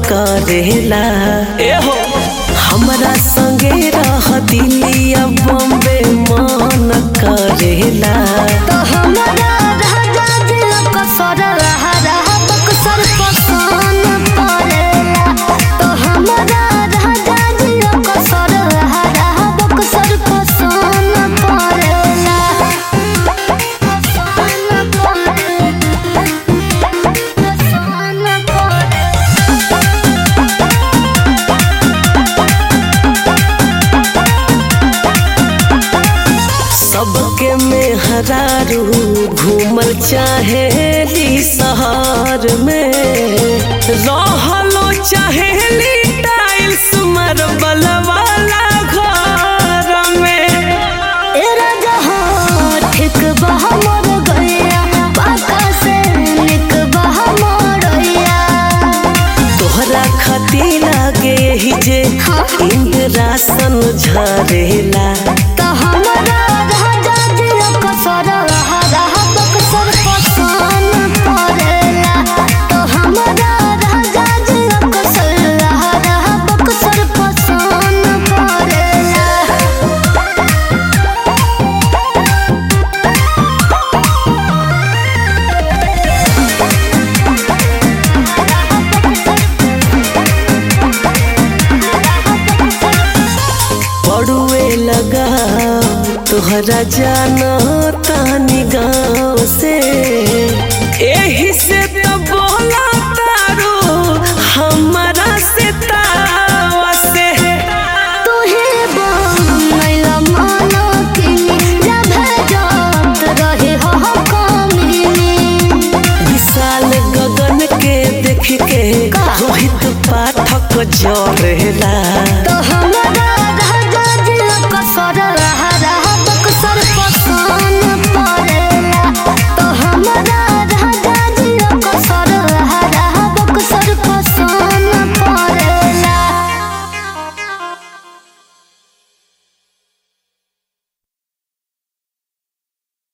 करेला एहो हमरा संगे रह दिलिया बॉम्बे मन करेला तो हमरा राजा दिल कसर हरा बक्सर पसंद पड़ेला तो हमरा राजा दिल कसर हरा बक्सर पसंद पड़ेला पसंद पड़ेला पसंद पड़ेला सबके मेहरारू घूमल चाहेली शहर में रहलो चाहेली टाइल्स मार्बल वाला घर में ए राजा हो ठीक बहा मोर गैया पाका से निक बहा मोरैया तोहरा खती लागे ही जे इंद्रासन झरेला तो हमरा राजा जी कसर हरा बक्सर पसंद पड़ेला तो हमरा राजा जी कसर हरा बक्सर पसंद पड़ेला पड़ुए लगा तोहरा जाना तानी गाँव से एही से तो बोला तारो हमारा से तावा से तुहे बनैला मानो किनी जब जात रहे हो कमीनी विशाल गगन के देख के रोहित पाठक जरेला तो